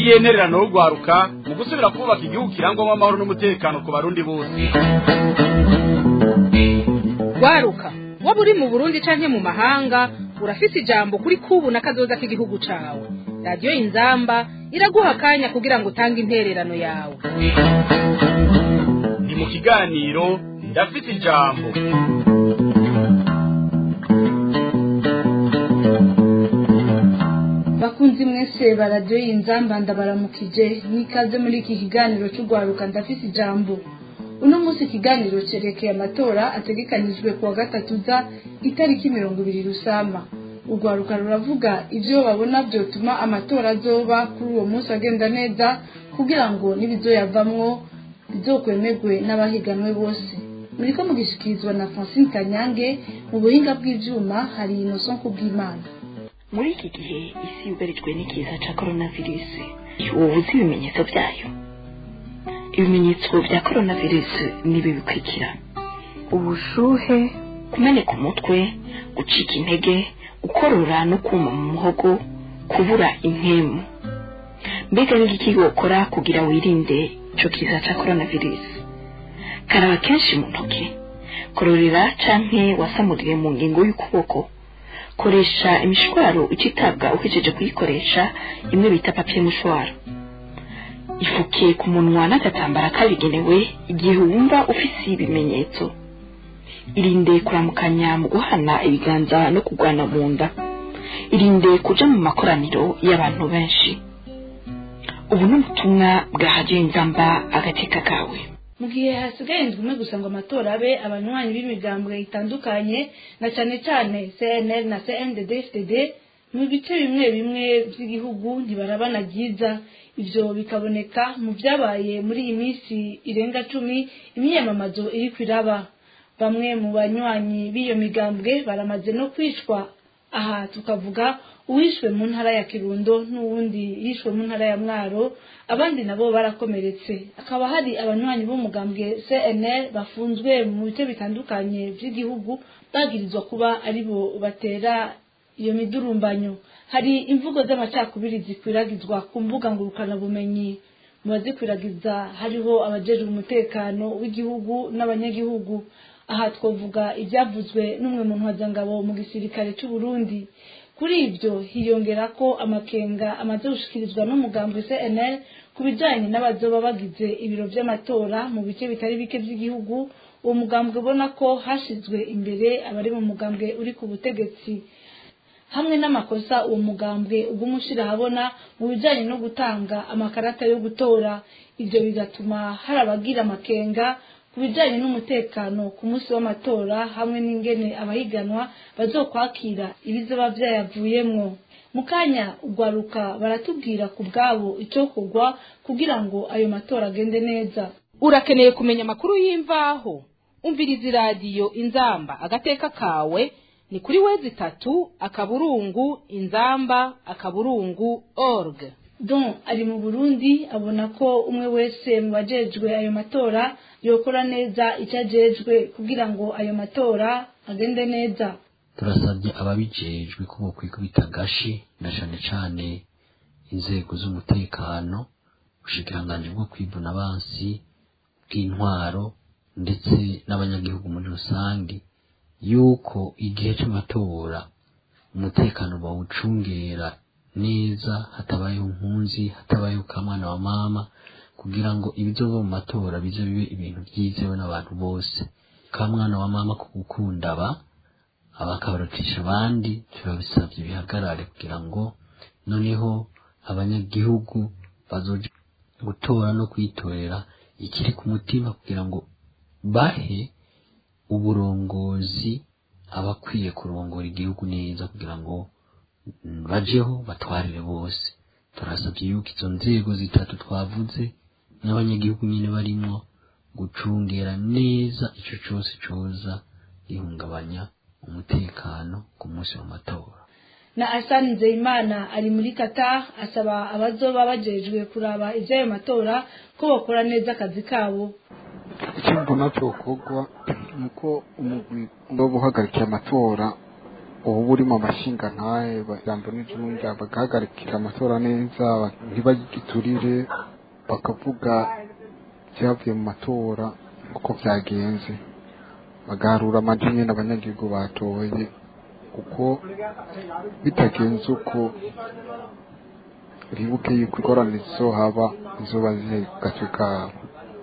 n'iyihe ntererano yo guharuka mu gusubira kubaka igihugu kirangwamo amahoro n'umutekano ku barundi bose waruka waba uri mu burundi canke mu mahanga urafise ijambo kuri kubu na kazoza k'igihugu cawe radiyo inzamba iraguha akanya kugira ngo utange intererano yawe ni mu kiganiro ndafite ijambo bakunzi mwese baradiyo y'inzamba ndabaramukije n'ikaze muri iki kiganiro cy'urwaruka ndafite ijambo uno munsi ikiganiro cyerekeye amatora ategekanyijwe ku wa gatatu za itariki mirongo ibiri rusama urwaruka ruravuga ibyo babona byotuma amatora azoba kuri uwo munsi agenda neza kugira ngo n'ibizoyavamwo bizokwemerwe n'abahiganwe bose muriko mugishikirizwa na francine kanyange mu buhinga bw'ivyuma hari inoson kubw'imana muri iki gihe isi yugarijwe n'ikiza cya coronavirus ubu uzi ibimenyetso byayo ibimenyetso bya coronavirus ni ibi bikurikira ubushuhe kumeneka umutwe gucika intege gukorora no kuma mu muhogo kubura impemu mbega ni iki wokora kugira wirinde icyo kiza cya coronavirus karaba kenshi mu ntoki kororera canke wasamurire mu ngingo y'ukuboko koresha imishwaro ucitabwa uhejeje kuyikoresha imwe bita papiye mushwaro ifuke ku munwa n'agatambara kabigenewe igihe wumva ufise ibimenyetso irinde kuramukanya mu guhana ibiganza no kugwana mu nda irinde kuja mu makoraniro y'abantu benshi ubu ni ubutumwa bwa hadiyo inzamba agateka kawe mu gihe hasigaye indwi imwe gusa ngo amatora abe abanywanyi b'imigambwe itandukanye na cyane cyane cnl na cndd fdd mu bice bimwe bimwe by'igihugu ntibarabana byiza ibyo bikaboneka mu byabaye muri iyi minsi irenga cumi imyiyamamazo iri kwiraba bamwe mu banywanyi b'iyo migambwe baramaze no kwicwa aha tukavuga uwishwe mu ntara ya kirundo n'uwundi yishwe mu ntara ya mwaro abandi nabo barakomeretse hakaba hari abanywanyi b'umugambwe cnl bafunzwe mu bice bitandukanye by'igihugu bagirizwa kuba aribo batera iyo midurumbanyo hari imvugo z'amacakubiri zikwiragizwa ku mbuga ngurukanabumenyi mu bazikwiragiza hariho abajejwe umutekano w'igihugu n'abanyagihugu aha twavuga ibyavuzwe n'umwe mu ntwazangabo mu gisirikare cy'u Burundi kuri ibyo hiyongera ko amakenga amaze gushikirizwa n'umugambwe cnl ku bijyanye n'abazoba bagize ibiro by'amatora mu bice bitari bike by'igihugu uwo mugambwe ubona ko hashyizwe imbere abari mu mugambwe uri ku butegetsi hamwe n'amakosa uwo mugambwe uguma ushyira ahabona mu bijyanye no gutanga amakarata yo gutora ibyo bigatuma hari abagira amakenga ku bijyanye n'umutekano ku munsi w'amatora hamwe n'ingene abahiganwa bazokwakira ibizoba byayavuyemwo mu kanya ugwaruka baratubwira ku bwabo icyo kugwa kugira ngo ayo matora agende neza urakeneye kumenya amakuru y'imvaho umviriza iradiyo inzamba agateka kawe ni kuri wezi itatu akaburungu inzamba akaburungu org don ari mu burundi abona ko umwe wese mu bajejwe ayo matora yokora neza icyo ajejwe kugira ngo ayo matora agende neza turasabye ababijejwe ko bokwikubita agashi na cane cane inzego z'umutekano ubushikiranganji bwo kwivuna abansi bw'intwaro ndetse n'abanyagihugu muri rusange yuko igihe c'amatora umutekano bawucungera neza hatabayeho impunzi hatabayeho kamwana wa mama kugira ngo ibizova mu matora bize bibe ibintu byizewe n'abantu bose kamwana wa mama ku gukunda aba abakabarutisha abandi turabisabye bihagarare kugira ngo noneho abanyagihugu bazoje gutora no kwitorera ikiri ku mutima kugira ngo bahe uburongozi abakwiye kurongora igihugu neza kugira ngo bajeho batwarire bose turasabye yuko izo nzego zitatu twavuze n'abanyagihugu nyine barimwo gucungera neza ico cose coza gihungabanya umutekano ku munsi w'amatora na asani nzeyimana ari muri kata asaba abazoba bajejwe kuraba iby'ayo matora ko bakora neza akazi kabo icyo mbona cyokorwa ni uko umugwi uba uhagarikiye amatora ubu buri mu mashinga ntahe bajambo n'ijunja bagahagarikira amatora neza ntibagiturire bakavuga ibyavuye mu matora uko byagenze bagaharura amajwi nyine abanyagihugu batoye kuko bitagenze uko ribuke yuko ingorane zizohaba izuba ziri ku gace kabo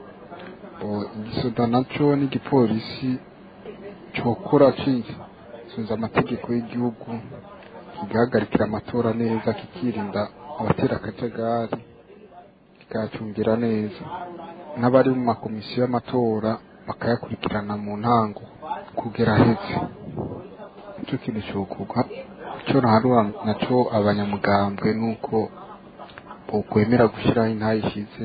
igisoda nacyo n'igipolisi cyokora kisunze amategeko y'igihugu kigahagarikira amatora neza kikirinda abatera akajagari kikayacungira neza n'abari mu makomisiyo y'amatora bakayakurikirana mu ntango kugera ahetse nicyo kintu cyokorwa icyo naharura nacyo abanyamugambwe ni uko bokwemera gushyiraho intayishize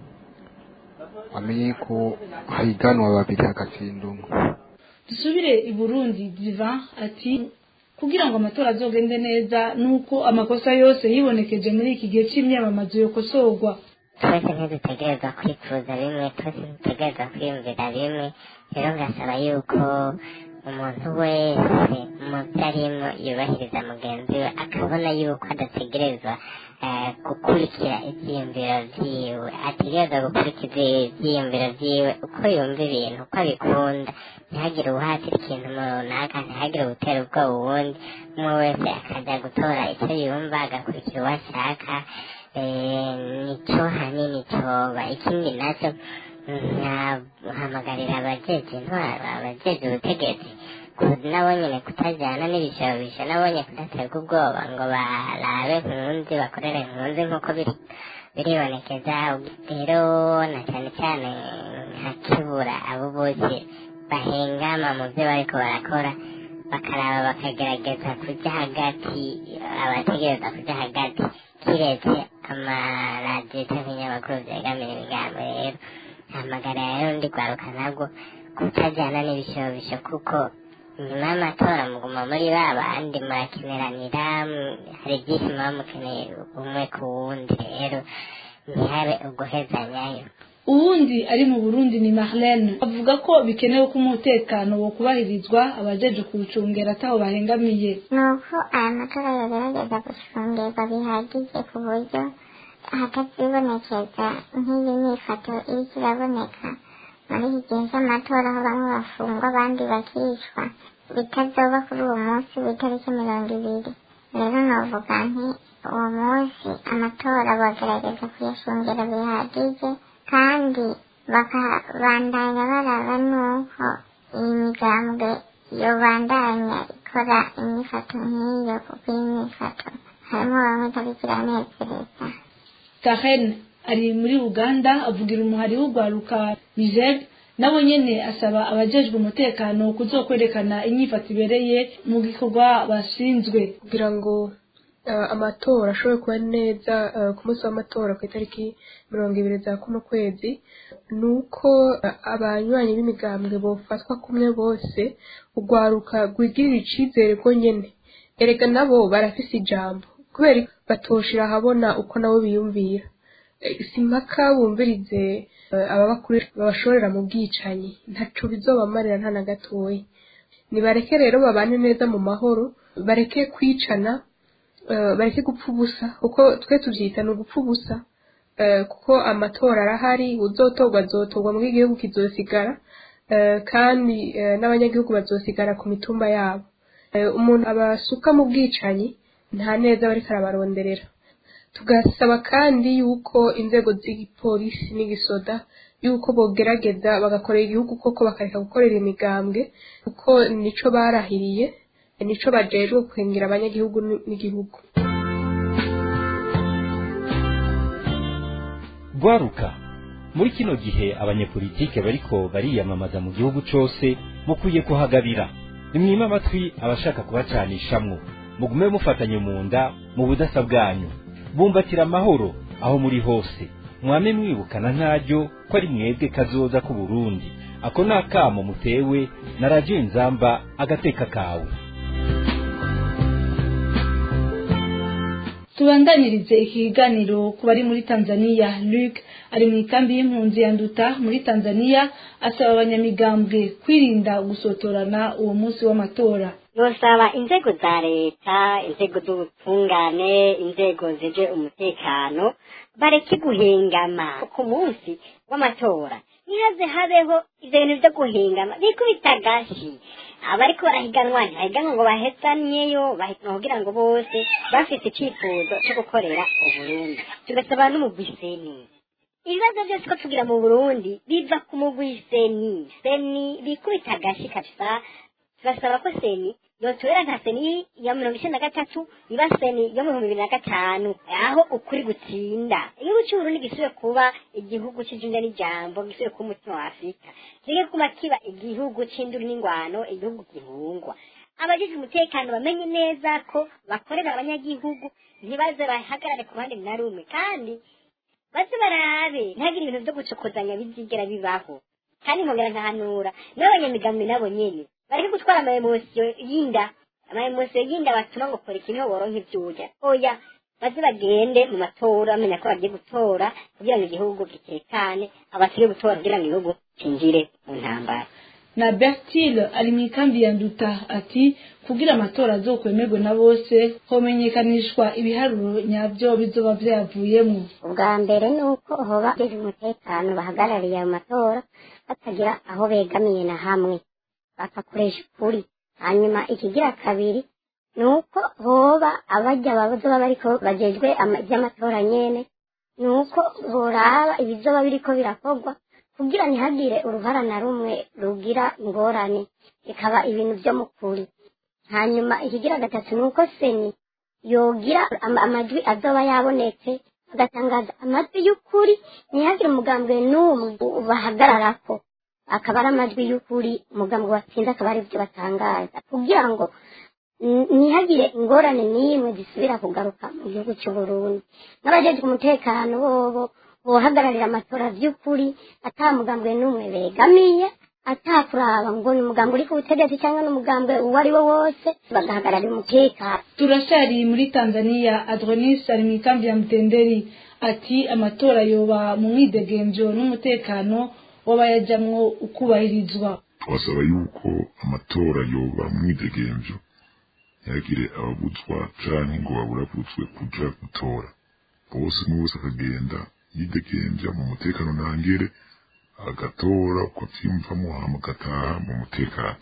bamenye ko higanwa babiri hagatsinda umwe dusubire i burundi diva ati kugira ngo amatora azogende neza nuko amakosa yose yibonekeje muri iki gihe cy'imyamamazo yokosorwa twese ntidutegereza kwifuza bimwe twese ntidutegereza kwiyumvira bimwe rero ngasaba yuko umuntu wese mu byo arimo yubahiriza mugenzi we akabona yuko adategerezwa gukurikira ibyiyumviro byiwe ategereza gukurikiza ibyiyumviro byiwe uko yumva ibintu uko abikunda ntihagire uwuhatira ikintu runaka ntihagire uwutera ubwoba uwundi umwe wese akajya gutora icyo yumva agakurikira uwo ashaka nicyo hanini cyoba ikindi nacyo nkahamagarira abajeje intwaro abajeje ubutegetsi nabo nyine kutajyana n'ibishobisho nabo nyine kudaterwa ubwoba ngo barabe nkunzi bakorere nkunzi nk'uko biribonekeza rero na cyane cyane nka kibura abo bose bahengama mu byo bariko barakora bakaraba bakagerageza kujya hagati abategereza kujya hagati kiretse amaradiyo cyangwa ibinyamakuru byegamira imigambi rero hamagara rero ndi rwaruka nabwo kutajyana n'ibishobisho kuko nyuma y'amatora muguma muri ba bandi murakeneranira hari byinshi muba mukeneye umwe ku wundi rero ntihabe uguhezanyayo uwundi ari mu burundi ni marlene avuga ko bikenewe ko umutekano wo kubahirizwa abajeje kuwucungera ataho bahengamiye ni uko aya matora yogerageza gucungerwa bihagije ku buryo hatazibonekeza nk'iyi myifato iriko iraboneka muri iki gihe cy'amatora aho bamwe bafungwa abandi bakicwa bitazoba kuri uwo munsi w'itariki mirongo ibiri rero novuga nti uwo munsi amatora bagerageza kuyashungera bihagije kandi bakabandanya baraba n'uko iyi migambwe yobandanya ikora imyifato nk'iyo kuko iyi myifato harimo bamwe itariko iranezereza karen ari muri uganda avugira umuhari w'urwaruka niger nabo nyene asaba abajejwe umutekano kuzokwerekana inyifato ibereye mu gikorwa bashinzwe kugira ngo amatora ashobore kuba neza ku munsi w'amatora ku itariki mirongo ibiri za kuno kwezi ni uko abanywanyi b'imigambwe bofatwa kumwe bose urwaruka rwigirira icizere rwo nyene erega nabo barafise ijambo kubera batoshira ahabona uko nabo biyumvira simpaka bumvirize ababakuru babashorera mu bwicanyi ntaco bizobamarira nta na gatoya nibareke rero babane neza mu mahoro bareke kwicana bareke gupfa ubusa kuko twe tubyita ni ugupfa ubusa kuko amatora arahari uzotorwa azotorwa mu igihugu kizosigara kandi n'abanyagihugu bazosigara ku mitumba yabo umuntu abasuka mu bwicanyi nta neza bariko arabaronderera tugasaba kandi yuko inzego z'igipolisi n'igisoda yuko bogerageza bagakorera igihugu koko bakareka gukorera imigambwe kuko nico barahiriye nico bajejwe kwengera abanyagihugu n'igihugu gwaruka muri kino gihe abanyepolitike bariko bariyamamaza mu gihugu cose mukwiye kuhagabira nimwime amatwi abashaka kubacanishamwo mugume mufatanye mu nda mu budasa bwanyu bumbatira amahoro aho muri hose mwame mwibukana ntaryo ko ari mwebwe kazoza ku Burundi ako ni akamo mutewe na radiyo inzamba agateka kawe tubandanirize iki kiganiro ku bari muri tanzania luc ari mu ikambi y'impunzi ya nduta muri tanzania asaba abanyamigambwe kwirinda gusotorana uwo munsi w'amatora yosaba inzego za leta inzego z'ubutungane inzego zije umutekano bareke guhengama ku munsi w'amatora ntihaze habeho ivyo bintu vyo guhengama bikubita gashi abariko barahiganwa ntibahiganwa ngo bahesanyeyo bahiganwa kugira ngo bose bafise icifuzo co gukorera uburundi tugasaba n'umugwi seni ibibazo byose ko tugira mu burundi biva ku mugwi seni seni bikubita gashi kabisa tugasaba ko seni yotorera nka seni ya mirongo icenda na gatatu iba seni yo mu bihumbi bibiri na gatanu aho ukuri gutsinda igihugu c'uburundi gisubire kuba igihugu c'ijunja n'ijambo gisubire kuba umutima wa afurika kireke kuba kiba igihugu c'induru n'ingwano igihugu gihungwa abajejwe umutekano bamenye neza ko bakorera abanyagihugu ntibaze bahagarare ku ruhande na rumwe kandi baze barabe ntihagire ibintu vyo gucokozanya bizigera bibaho kandi nkongera nkahanura n'abanyamigambi nabo nyene bareke gutwara amaemosiyo y'inda amaemosiyo y'inda batuma ngo kora ikintu boronke ivyurya oya baze bagende mu matora bamenya ko bagiye gutora kugira ngo igihugu gitekane abasige gutora kugira ngo igihugu cinjire mu ntambara na bertile ari mu ikambi ya nduta ati kugira amatora azokwemerwe na bose homenyekanishwa ibiharuro nyabyo bizoba vyavuyemwo ubwa mbere ni uko hoba bageze umutekano bahagarariye ayo matora batagira aho begamiye na hamwe bagakoresha ukuri hanyuma ikigira kabiri ni uko hoba abajya bazoba bariko bajejwe ama- ivy'amatora nyene ni uko boraba ibizoba biriko birakorwa kugira ntihagire uruhara na rumwe rugira ingorane bikaba ibintu vyo mu kuri hanyuma ikigira gatatu ni uko seni yogira ama- amajwi azoba yabonetse agatangaza amajwi y'ukuri ntihagire umugambwe n'umwe bahagararako akaba ari amajwi y'ukuri umugambwe watsinze akaba ari byo batangaza kugira ngo n- ntihagire ingorane n'imwe zisubira kugaruka mu gihugu cy'u Burundi n'abajejwe umutekano bobo bohagararira amatora vy'ukuri ata mugambwe n'umwe begamiye atakuraba ngo ni umugambwe uri ku butegetsi cyangwa n'umugambwe uwo ari wo wose bagahagararira umutekano turashari muri tanzania adronis ari mu ikambi ya mutenderi ati amatora yoba mu mwidegemvyo n'umutekano w'abayajamwo ukubahirizwa twasaba yuko amatora yoba mwidegemvyo ntihagire ababuzwa canke ngo baburabutswe kuja gutora bose umwe wese akagenda yidegemvya mu mutekano ntangere agatora uko avyiyumvamo hama agataha mu mutekano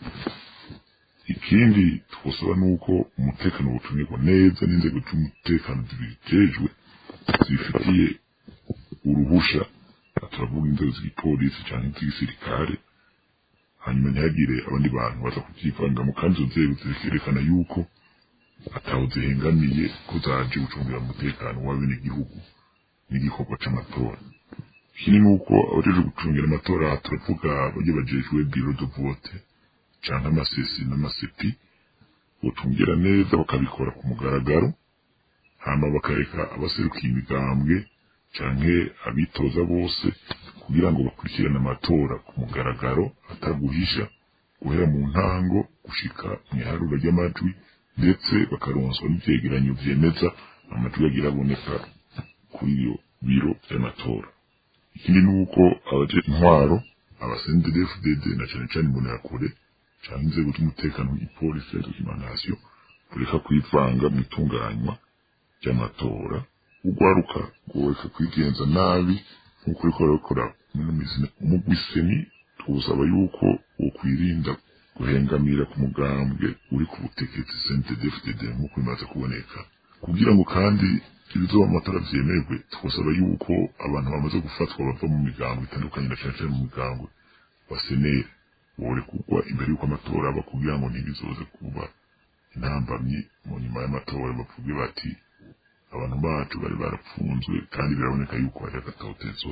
ikindi twosaba nuko umutekano bucungirwa neza n'inzego z'umutekano zibijejwe zibifitiye uruhusha turavuga inzego z'igipolisi canke z'igisirikare hanyuma ntihagire abandi bantu baza kuvyivangamo kandi izo nzego zikerekana yuko ataho zihengamiye ko zaje gucungira umutekano w'abenegihugu n'igikorwa c'amatora ikindi ni uko abajejwe gucungira amatora aha turavuga barya bajejwe biro de vote canke amasesi n'amasepi bocungira neza bakabikora ku mugaragaro hama bakareka abaserukiye imigambwe canke abitoza bose kugira ngo bakurikirane amatora ku mugaragaro ataguhisha guhera mu ntango gushika mu iharura ry'amajwi ndetse bakaronswa n'ivyegeranyo vyemeza amajwi yagira aboneka kuri iyo biro vy'amatora ikindi ni uko abaje intwaro abasendere FDD na cane cane imbonerakure canke inzego z'umutekano nk'ipolisi ya documentation kureka kwivanga mu itunganywa ry'amatora urwaruka rworeka kwigenza nabi nk'uko uriko rurakora muri mizina umugwiseni tuwusaba yuko wokwirinda guhengamira ku mugambwe uri ku butegetsi CNDD-FDD nk'uko bimaze kuboneka kugira ngo kandi ibizoba mu matora vyemerwe twasaba yuko abantu bamaze gufatwa bava mu migango itandukanye na cane cane mu migango basenere borekurwa imbere y'uko amatora aba kugira ngo ntibizoze kuba intambamyi mu nyuma y'amatora bavuge bati abantu bacu bari barapfunzwe kandi biraboneka yuko hari agatotezo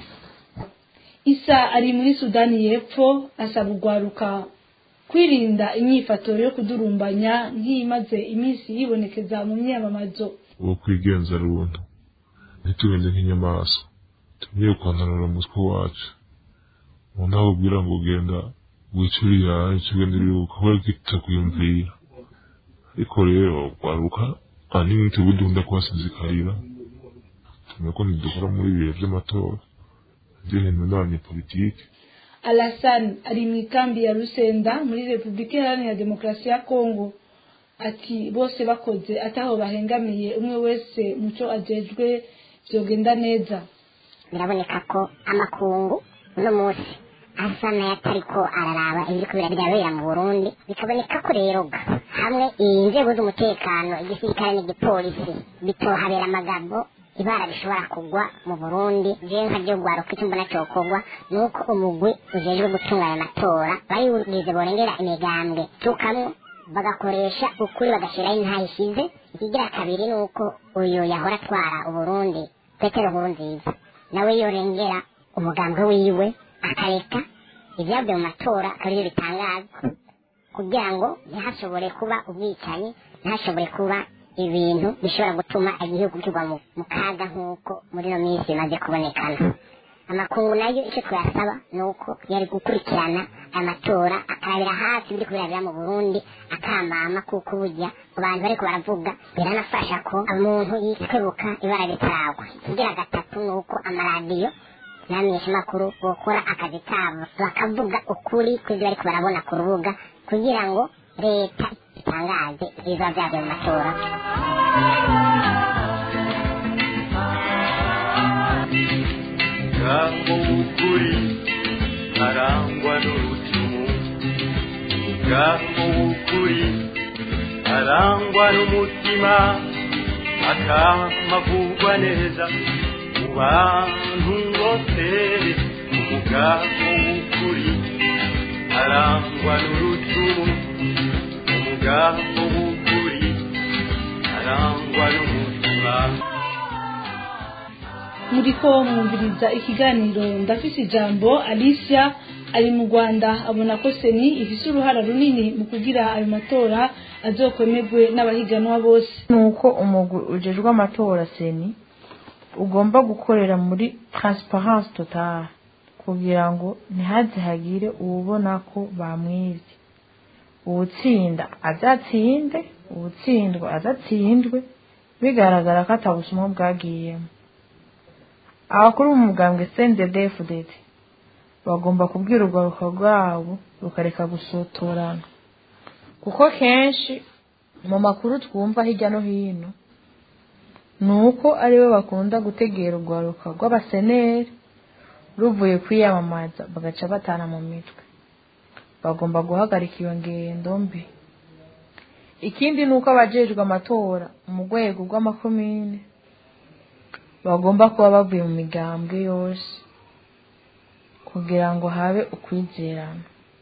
isa ari muri sudani y'epfo asaba urwaruka kwirinda imyifato yo kudurumbanya nk'iyimaze iminsi yibonekeza mu myamamazo wo kwigenza runtu ntitugende nk'inyamaswa tugiye kwananura umutwe wacu umuntu aho ubwira ngo ugenda wicurira ikigenda uribuka kubera ko itakwiyumvira ariko rero kwaruka ahanini tugudunda kuhasinzikarira tumenye ko ntidukora muri ibihe by'amatora ibintu n'abanyepolitike alasan ari mu ikambi ya rusenda muri repubulika iharanira demokarasi ya kongo ati bose bakoze ataho bahengamiye umwe wese muco ajejwe vyogenda neza biraboneka ko amakungu uno munsi asa n'ayatariko araraba ibiriko birabera mu burundi bikaboneka ko rero ga hamwe inzego z'umutekano igisirikare n'igipolisi bitohabera amagambo ibara rishobora kugwa mu burundi jewe nka ryo rwaruka icyo mbona cokorwa ni uko umugwi ujejwe gutunganya amatora bariwugize borengera imigambwe tukamwo bagakoresha ukuri bagashiraho intayishize ikigira kabiri ni uko uyu yahora atwara uburundi petero nkurunziza nawe yorengera umugambwe wiwe akareka ibyavuye mu matora akaba bitangazwa kugira ngo ntihashobore kuba ubwicanyi ntihashobore kuba ibintu bishobora gutuma igihugu kigwa mu kaga nk'uko muri ino minsi bimaze kubonekana amakungu nayo icyo twayasaba ni uko yari gukurikirana aya matora akarabira hafi ibiri kubirabira mu burundi akambama kuko burya abantu bariko baravuga biranafasha ko umuntu yitwebuka ibara ritaragwa ikigira gatatu ni uko amaradiyo n'abamenyeshamakuru bokora akazi kabo bakavuga ukuri kw'ibyo bariko barabona ku rubuga kugira ngo leta itangaze ibiba vyavuye mu matora ngaho ukuri arangwa n'urucumu ngaho ukuri arangwa n'umutima akamavugwa neza mu bantu bose umugabo w'ukuri arangwa n'urucumu umugabo w'ukuri arangwa n'umutima muriko mwumviriza ikiganiro ndafise ijambo alicia ari mu rwanda abona ko seni ifise uruhara runini mu kugira ayo matora azokwemerwe n'abahiganwa bose nuko umugwi ujejwe amatora seni ugomba gukorera muri transparence totale kugira ngo ntihaze hagire uwubona ko bamwibye uwutsinda azatsinde uwutsindwa azatsindwe bigaragara ko atabusumwa bwagiyemo abakuru b'umugambwe cndfdd bagomba kubwira urwaruka rwabo rukareka gusotorana kuko kenshi mu makuru twumva hirya no hino ni uko aribo bakunda gutegera urwaruka rw'abaseneri ruvuye kwiyamamaza bagaca batana mu mitwe bagomba guhagarika iyo ngendo mbi ikindi ni uko abajejwe amatora mu rwego rw'amakomine bagomba kuba bavuye mu migambwe yose kugira ngo habe ukwizerana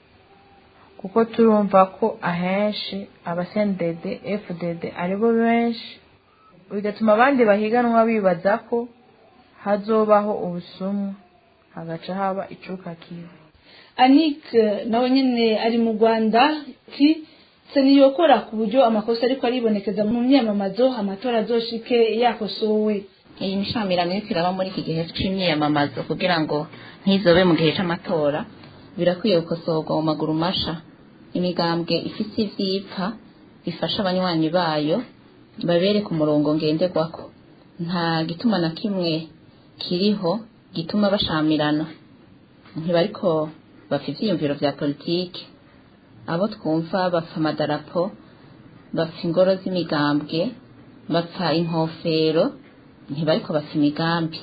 kuko turumva ko ahenshi abasendede fdd aribo benshi bigatuma abandi bahiganwa bibaza ko hazobaho ubusumwa hagaca haba icuka kibi anik nawe nyine ari mu rwanda ki seniyokora ku buryo amakosa ariko aribonekeza mu myamamazo amatora azoshike yakosowe iyi mishamirano iriko iraba muri iki gihe c'imyiyamamazo kugira ngo ntizobe mu gihe c'amatora birakwiye gukosorwa mu maguru masha imigambwe ifise ivyipfa bifasha abanywanyi bayo babereka umurongo ngenderwako nta gituma na kimwe kiriho gituma bashamirana ntibariko bapfa ivyiyumviro vya politiki abo twumva bapfa amadarapo bapfa ingoro z'imigambwe bapfa inkofero ntibariko bapfa imigambi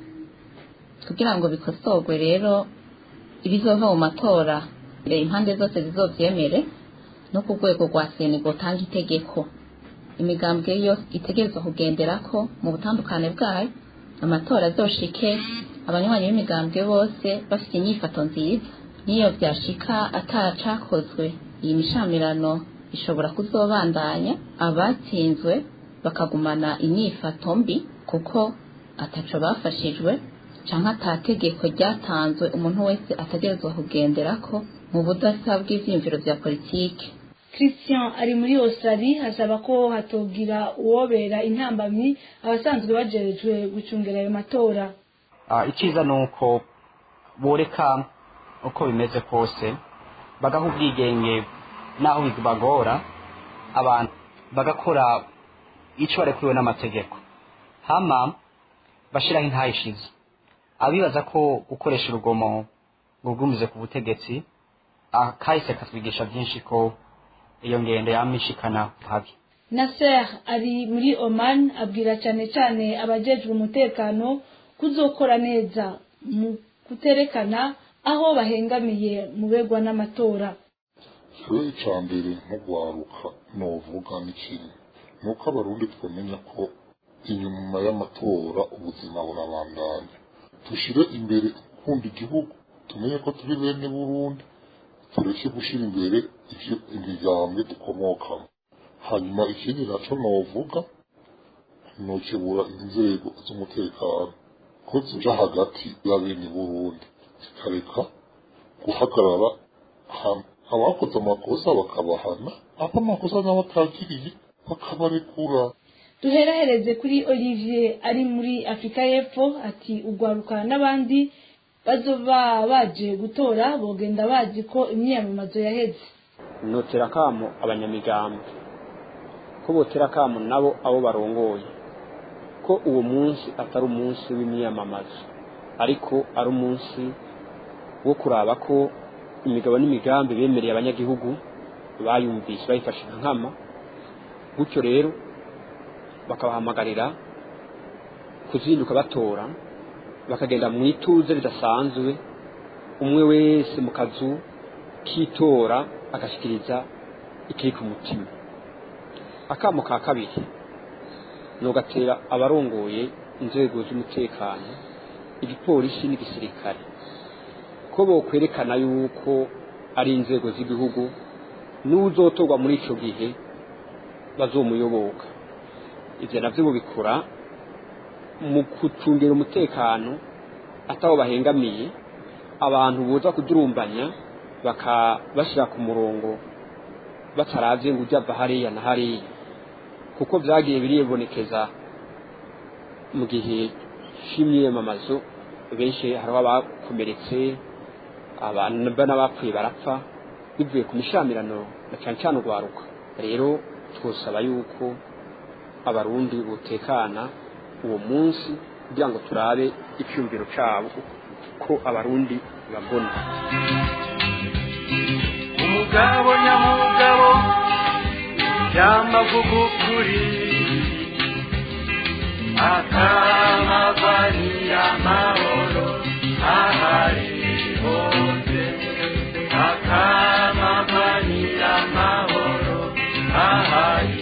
kugira ngo bikosorwe rero ibizova mu matora impande zose zizovyemere no ku rwego rwa seni gutanga itegeko imigambwe yose itegerezwa kugenderako mu butandukane bwayo amatora azoshike abanywanyi b'imigambwe bose bafite inyifato nziza niyo vyashika atacakozwe iyi mishamirano ishobora kuzobandanya abatsinzwe bakagumana inyifato mbi kuko ataco bafashijwe canke atategeko ryatanzwe umuntu wese ategerezwa kugenderako mu budasa bw'ivyiyumviro vya politike christian ari muri australie asaba ko hatogira uwobera intambamyi abasanzwe bajejwe gucungira ayo matora icyiza ni uko boreka uko bimeze kose bagaha ubwigenge n'aho bibagora abantu bagakora icyo barekuriwe n'amategeko hama bashyiraho intayishize abibaza ko gukoresha urugomo rugumize ku butegetsi kahise katwigisha byinshi ko iyo ngendo yamishikana habi Nasser ari muri Oman abwira cyane cyane abajejwe umutekano kuzokora neza mu kuterekana aho bahengamiye mu begwa n'amatora rero icya mbere nko guharuka novuga ni kimwe ni uko abarundi twamenya ko inyuma y'amatora ubuzima burabandanya dushyire imbere gukunda igihugu tumenye ko turi bene burundi tureke gushyira imbere ibyo imigambwe dukomokamo hanyuma ikindi nacyo novuga nokebura inzego z'umutekano ko zija hagati ya bene burundi zikareka guhagarara hamwe abakoze amakosa bakabahana abo amakosa n'abatagiriye bakabarekura duherahereze kuri olivier ari muri afurika y'epfo ati ugwaruka n'abandi bazoba baje gutora bogenda bazi ko imyiyamamazo yaheze notera akamo abanyamigambi ko botera akamo nabo abo barongoye ko uwo munsi atari umunsi w'imyiyamamazo ariko ari umunsi wo kuraba ko imigabo n'imigambi bemereye abanyagihugu bayumvise bayifashe nka nkama gutyo rero bakabahamagarira kuzinduka batora bakagenda mu ituze ridasanzwe umwe wese mu kazu k'itora agashyikiriza ikiri ku mutima akamo ka kabiri ni ugatera abarongoye inzego z'umutekano igipolisi n'igisirikare ko bokwerekana yuko ari inzego z'igihugu n'uzotorwa muri icyo gihe bazomuyoboka ibyo nabyo bubikora mu gucungira umutekano ataho bahengamiye abantu buza kudurumbanya bakabashyira ku murongo bataravye ngo ujya ava hariya na hariya kuko byagiye biribonekeza mu gihe cy'imyiyamamazo benshi hariho abakomeretse abantu n'abapfuye barapfa bivuye ku mishamirano na cyane cyane urwaruka rero twosaba yuko abarundi butekana uwo munsi kugira ngo turabe icyumviro cyabo ko abarundi babona umugabo nyamugabo yamavuga ukuri akamagwanira amahoro ahari hose akamagwanira amahoro ahari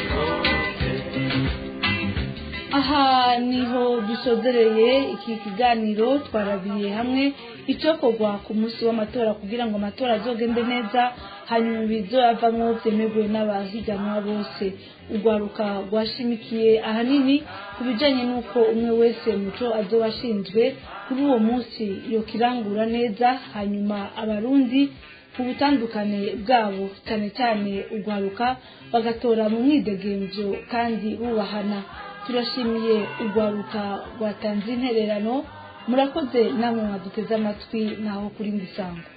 aha niho dusozereye iki kiganiro twarabiye hamwe icyokorwa ku munsi w'amatora kugira ngo amatora azogende neza hanyuma ibizoyavamo byemerwe n'abahiganwa bose urwaruka rwashimikiye ahanini ku bijyanye n'uko umwe wese muco azoba ashinzwe kuri uwo munsi yokirangura neza hanyuma abarundi ku butandukane bwabo cyane cyane urwaruka bagatora mu mwidegemvyo kandi bubahana turashimiye urwaruka rwatanze intererano murakoze namwe mwaduteze amatwi naho kuri mbisango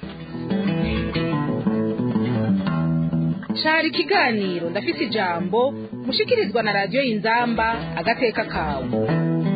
cari ikiganiro ndafise ijambo mushikirizwa na radiyo y'inzamba agateka kawe